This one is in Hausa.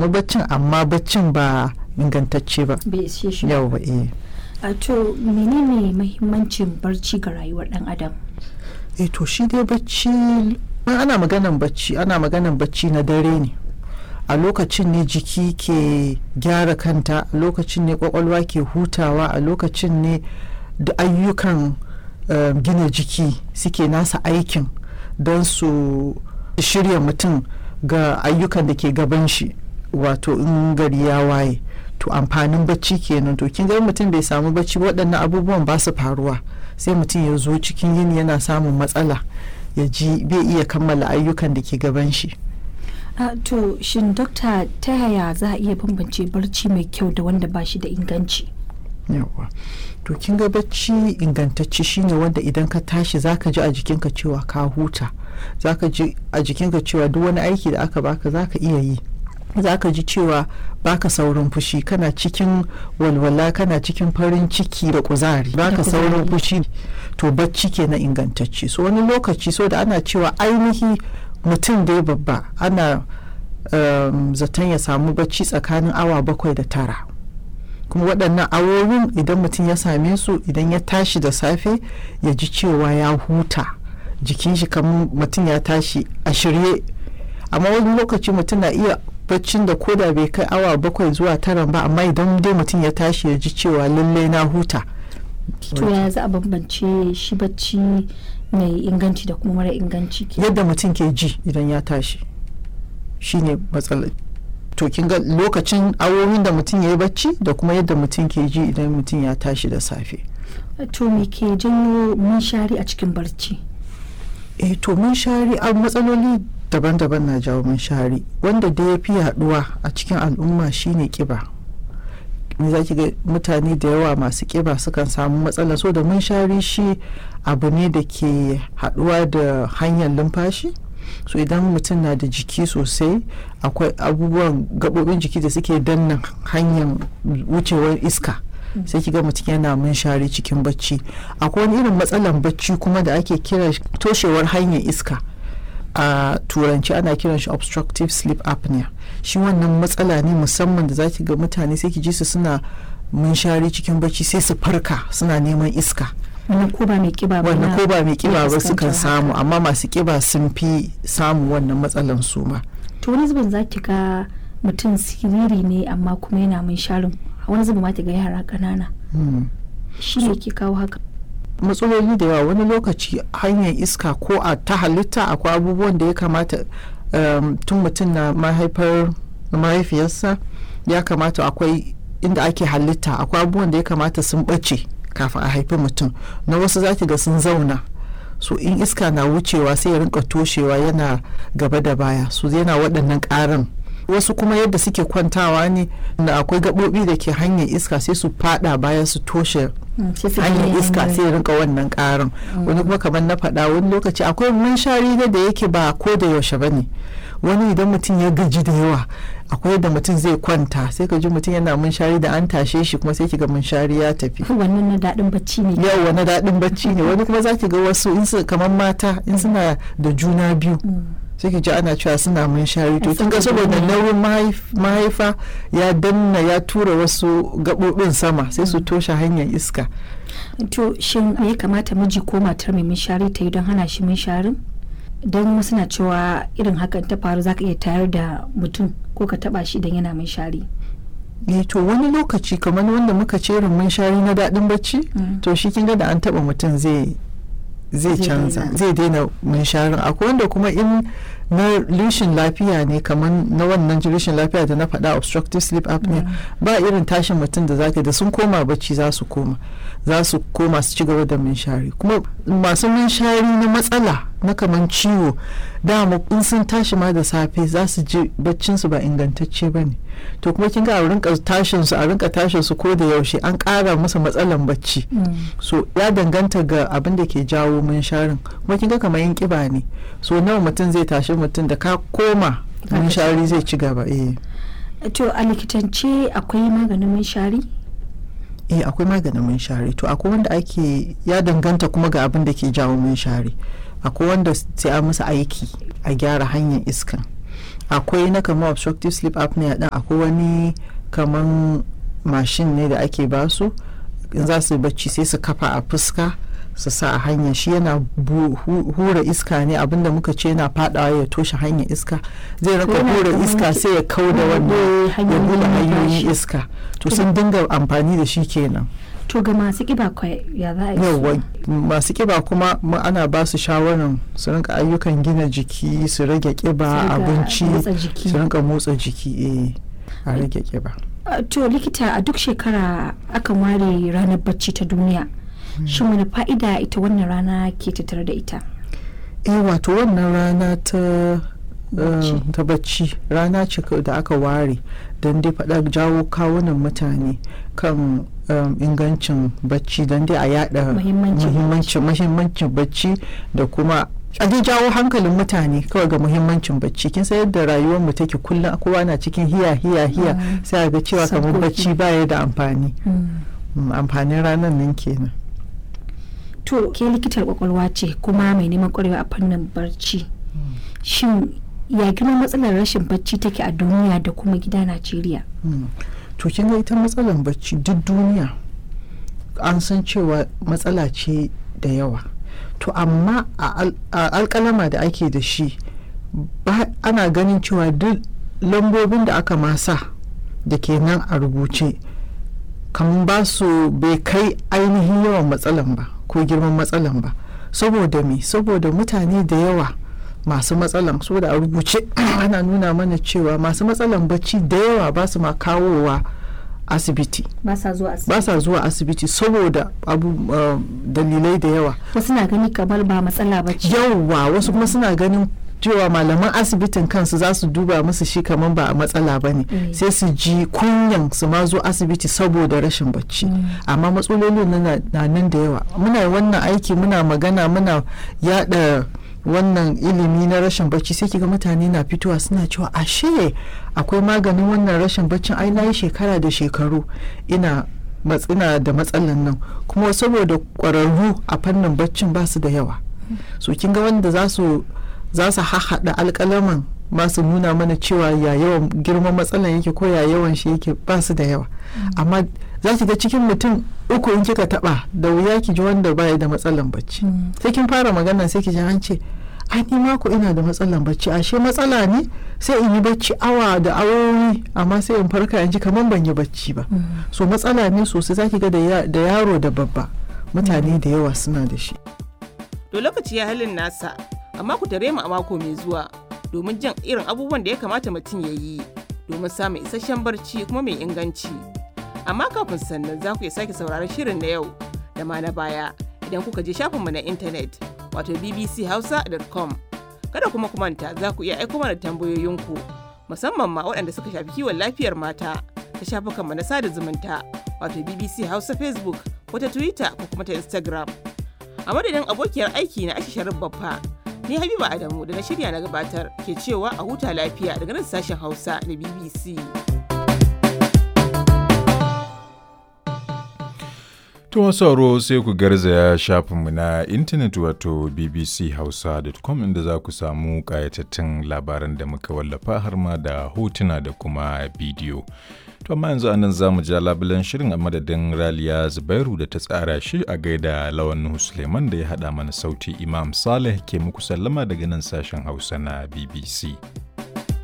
samu baccin amma baccin ba ingantacce ba bai ishe shi ba. yawa eh a to menene mahimmancin barci ga rayuwar dan adam eh to shi dai bacci in ana maganan bacci ana maganan bacci na dare ne a lokacin ne jiki ke gyara kanta a lokacin ne kwakwalwa ke hutawa a lokacin ne da ayyukan eh, gina jiki suke nasa aikin don su shirya mutum ga ayyukan da ke gaban shi wato in gari ya waye to amfanin bacci kenan to kin ga in mutum bai samu bacci ba, waɗannan abubuwan ba su faruwa sai mutum ya zo cikin yini yana samun matsala ya ji bai iya kammala ayyukan da ke gaban shi a to shin dokta ta yaya za a iya bambance barci mai kyau da wanda ba shi da inganci yawa to kin ga bacci ingantacce shine wanda idan ka tashi zaka ji a jikinka cewa ka huta zaka ji a jikinka cewa duk wani aiki da aka baka zaka iya yi zaka ji cewa baka saurin fushi kana cikin walwala kana cikin farin ciki da kuzari baka kuzari. saurin fushi to bacci kenan ingantacce so wani lokaci so da ana cewa ainihi mutum dai babba ana um, zaton ya samu bacci tsakanin awa bakwai da tara kuma waɗannan awowin idan mutum ya same su idan ya tashi da safe ya ji cewa ya huta jikin shi kamar mutum ya tashi a shirye amma wani lokaci mutum na iya baccin da koda bai kai awa bakwai zuwa tara ba amma idan dai mutum ya tashi ya ji cewa lallai na huta to yaya za a bambance shi bacci mai inganci da kuma mara inganci ke yadda mutum ke ji idan ya tashi shine matsalar to kin ga lokacin awowin da mutum ya yi bacci da kuma yadda mutum ke ji idan mutum ya tashi da safe to me ke janyo munshari a cikin barci eh to munshari a matsaloli daban-daban na jawo munshari wanda da ya fi yaduwa a cikin al'umma shine kiba me za ki ga mutane da yawa masu kiba sukan samu matsala so da munshari shi abu ne da ke haduwa da hanyar numfashi so idan mutum na da jiki sosai akwai abubuwan gaɓoɓin jiki da suke danna hanyar wucewar iska sai kiga mutum yana munshari cikin bacci akwai wani irin matsalan bacci kuma da ake kira toshewar hanyar iska a turanci ana kiran shi obstructive sleep apnea shi wannan matsala ne musamman da zaki ga mutane sai ki ji su suna munshari cikin bacci sai su farka suna neman iska wannan ko ba mai kiba ba wannan na- ko ba mai kiba ba fuskantar sukan haka. samu amma masu kiba sun fi samun wannan matsalan su ma to wani zubin za ki ga mutum siriri ne amma kuma yana munsharin wani zubin ma ta ga yara ƙanana Hmm. shi ne ke kawo haka matsaloli da yawa wani lokaci hanyar iska ko a ta halitta akwai abubuwan da ya kamata um, tun mutum na mahaifar mahaifiyarsa ya kamata akwai inda ake halitta akwai abubuwan da ya kamata sun ɓace kafin a haifi mutum na wasu za ki ga sun zauna so in iska na wucewa sai ya rinka toshewa yana gaba da baya so yana waɗannan ƙaran wasu kuma yadda suke kwantawa ne da akwai gaɓoɓi da ke hanyar iska sai su fada baya su toshe Mm, sai su hanyar gane iska hanyar- sai ya rinka wannan karin wani kuma kamar na faɗa wani lokaci akwai munshari da da yake ba ko da yaushe ba ne wani idan mutum ya gaji da yawa akwai da mutum zai kwanta sai ka ji mutum yana munshari da an tashe shi kuma sai ki ga munshari ya tafi wannan na daɗin bacci ne yau wani daɗin bacci ne wani kuma za ki ga wasu in su kamar mata in suna da juna biyu Mm. sai ki ji ana cewa suna munshari to kin ga Saboda saboda nauyi. nauyin mahaif- mahaifa ya danna ya tura wasu gaɓoɓin sama sai su toshe hanyar iska to shin me ya kamata miji ko matar mai munshari ta yi don hana shi munsharin don wasu na cewa irin hakan ta faru zaka iya tayar da mutum ko ka taba shi idan yana munshari eh to wani lokaci kamar wanda muka ce mun shari na daɗin bacci Mm. to shi kin ga da an taɓa mutum zai zai Zai canza daina. zai daina munsharin akwai wanda kuma in na rishin lafiya ne kamar na wannan rishin lafiya da na faɗa obstructive sleep apnea ba irin tashin mutum da zaka da sun koma bacci za su koma za su koma su ci gaba da munshari kuma masu munshari na matsala na kamar ciwo dama in sun tashi ma da safe za su ji baccin su ba ingantacce ba ne to kuma kin ga a rinka tashin su a rinka tashin su ko da yaushe an ƙara musu matsalan bacci Mm. so ya danganta ga abin da ke jawo munsharin kuma kin ga kamar yin kiba ne so nawa mutum zai tashi mutum da ka koma Za ka munshari zai ci gaba eh to a likitance akwai maganin munshari eh akwai maganin munshari to akwai wanda ake ya danganta kuma ga abin da ke jawo munshari akwai wanda sai a musu aiki a gyara hanyar iskan akwai na kamar obstructive sleep apnea din akwai wani kaman mashin ne da ake basu in za su bacci sai su kafa a fuska su sa a hanya shi yana hura iska ne abinda muka ce yana fadawa ya toshe hanyar iska zai raka hura iska sai ya kau da wannan ya bude hanyoyin iska to sun dinga amfani da shi kenan to ga masu kiba kwai ya za a yi yawa masu kiba kuma ana ba su shawarar su rinka ayyukan gina jiki su rage kiba abinci su rinka motsa jiki eh a rage kiba to likita a duk shekara akan ware ranar bacci ta duniya shin wani fa'ida ita wannan rana ke tattare da ita eh wato wannan rana ta ta bacci rana ce da aka ware don dai faɗa jawo kawunan mutane kan ingancin bacci don dai a yada muhimmancin bacci da kuma a dai jawo hankalin mutane kawai ga muhimmancin bacci kin san yadda rayuwar mu take kullum kowa na cikin hiya hiya hiya sai a ga cewa kamar bacci baya da amfani amfanin ranar nan kenan to ke likitar kwakwalwa ce kuma mai neman kwarewa a fannin barci shin ya girma matsalar rashin bacci take a duniya da kuma gida najeriya to kin ga ita matsalar bacci duk duniya an san cewa matsala ce da yawa to amma a alkalama da ake da shi ana ganin cewa duk lambobin da aka masa da ke nan a rubuce kamar ba su bai kai ainihin yawan matsalan ba ko girman matsalan ba saboda me saboda mutane da yawa masu matsalan saboda a rubuce ana nuna mana cewa masu matsalan bacci da yawa ba su ma kawowa asibiti ba sa zuwa asibiti ba sa zuwa asibiti saboda abu uh, dalilai da yawa wasu na gani kamar ba matsala ba ce yawa wasu kuma suna ganin cewa malaman asibitin kansu za su duba musu shi kamar ba a matsala ba ne Mm. sai su ji kunyan su ma zo asibiti saboda rashin bacci amma matsalolin na na nan da yawa muna wannan aiki muna magana muna yada wannan ilimi na rashin bacci sai kiga mutane na fitowa suna cewa ashe akwai maganin wannan rashin baccin ai na yi shekara da shekaru ina matsina da matsalan nan kuma saboda kwararru a fannin baccin ba su da yawa so kin ga wanda za su za su hahaɗa alƙalaman ba su nuna mana cewa ya yawan girman matsalan yake ko ya yawan shi yake ba su da yawa amma za ki ga cikin mutum uku in kika taba da wuya ki ji wanda baya da matsalan bacci Mm. sai kin fara magana sai ki ji an ce ai ni mako ina da matsalan bacci ashe matsala ne sai in yi bacci awa da awowi amma sai in farka in ji kamar ban yi bacci ba Mm. so matsala ne sosai zaki ga da ya- da yaro da babba mutane da yawa suna da shi To lokaci ya halin nasa, amma ku tare mu a mako mai zuwa domin jin irin abubuwan da ya kamata mutum ya yi domin samun isasshen barci kuma mai inganci. Amma kafin sannan za ku iya sake sauraron shirin na yau da ma na baya idan kuka je shafinmu na intanet wato bbchausa.com. Kada kuma ku manta za ku iya aiko mana tambayoyinku musamman ma waɗanda suka shafi kiwon lafiyar mata ta shafukanmu na sada zumunta wato BBC Hausa Facebook ko ta Twitter ko kuma ta Instagram. a madadin abokiyar aiki na aisha sharif baffa ni habiba adamu da na shirya na gabatar ke cewa a huta lafiya daga nan sashen hausa na bbc To sauro sai ku garzaya shafinmu na intanet wato bbchausa.com inda za ku samu ƙayatattun labaran da muka wallafa har ma da hotuna da kuma bidiyo. To amma yanzu anan za mu ja labulen shirin a madadin Raliya Zubairu da ta tsara shi a gaida Lawan Nuhu Suleiman da ya haɗa mana sauti Imam Saleh ke muku sallama daga nan sashen Hausa na BBC.